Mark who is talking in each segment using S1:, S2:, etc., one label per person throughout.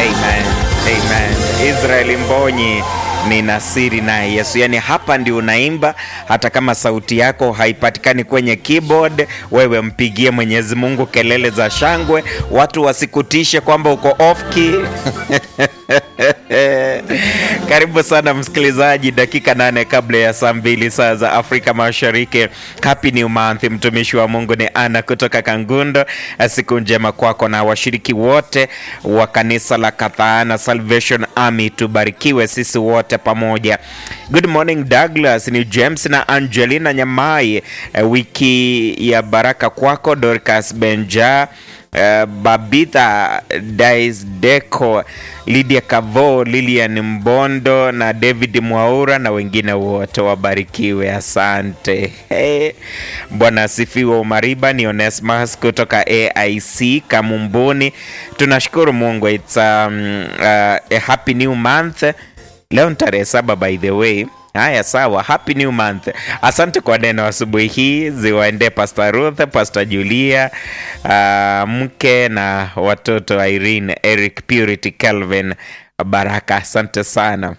S1: Amen. Amen. Israeli Mbonyi ni nasiri naye Yesu. Yaani hapa ndio unaimba, hata kama sauti yako haipatikani kwenye keyboard, wewe mpigie Mwenyezi Mungu kelele za shangwe, watu wasikutishe kwamba uko off key. Karibu sana msikilizaji, dakika nane kabla ya saa mbili saa za Afrika Mashariki. Happy New Month, mtumishi wa Mungu ni Ana kutoka Kangundo. Siku njema kwako na washiriki wote wa kanisa la Kathaana Salvation Army, tubarikiwe sisi wote pamoja. Good morning Douglas, ni James na Angelina Nyamai. Wiki ya baraka kwako Dorcas Benja Uh, Babitha Daisdeco, Lydia Kavo, Lilian Mbondo na David Mwaura na wengine wote wabarikiwe. Asante. Hey. Bwana asifiwe. Umariba ni Onesmus kutoka AIC Kamumbuni. Tunashukuru Mungu. It's um, uh, a happy new month. Leo ni tarehe saba by the way. Haya, sawa. Happy new month. Asante kwa neno asubuhi hii, ziwaendee Pastor Ruth, Pastor Julia, uh, mke na watoto Irene, Eric, Purity, Calvin, Baraka. Asante sana.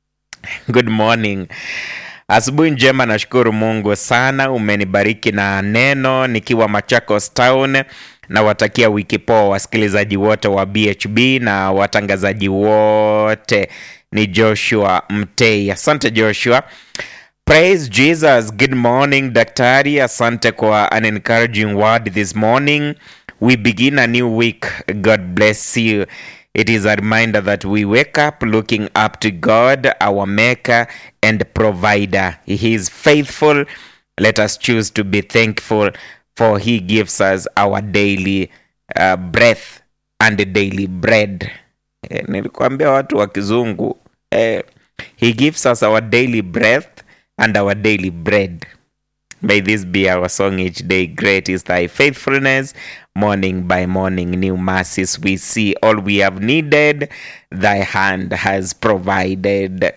S1: Good morning. Asubuhi njema, nashukuru Mungu sana, umenibariki na neno nikiwa Machakos Town. Nawatakia wiki poa wasikilizaji wote wa BHB na watangazaji wote. Ni Joshua Mtei. Asante Joshua. Praise Jesus. Good morning daktari, asante kwa an encouraging word this morning. We begin a new week. God bless you. It is a reminder that we wake up looking up to God, our maker and provider. He is faithful. Let us choose to be thankful for he gives us our daily uh, breath and daily bread. Eh, nilikuambia watu wa kizungu eh, he gives us our daily breath and our daily bread. May this be our song each day. Great is thy faithfulness. Morning by morning, new mercies we see. All we have needed, thy hand has provided.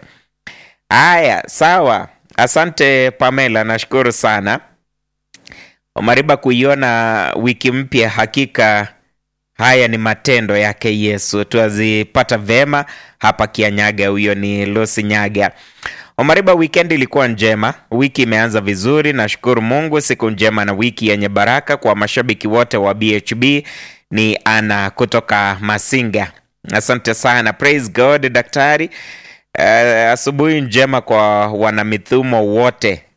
S1: Aya, sawa. Asante Pamela, nashukuru sana. Omariba, kuiona wiki mpya, hakika haya ni matendo yake Yesu. Tuazipata vema hapa Kianyaga. Huyo ni Lucy Nyaga. Omariba, weekend ilikuwa njema, wiki imeanza vizuri, nashukuru Mungu. Siku njema na wiki yenye baraka kwa mashabiki wote wa BHB. Ni Ana kutoka Masinga, asante sana. Praise God daktari. Uh, asubuhi njema kwa wanamithumo wote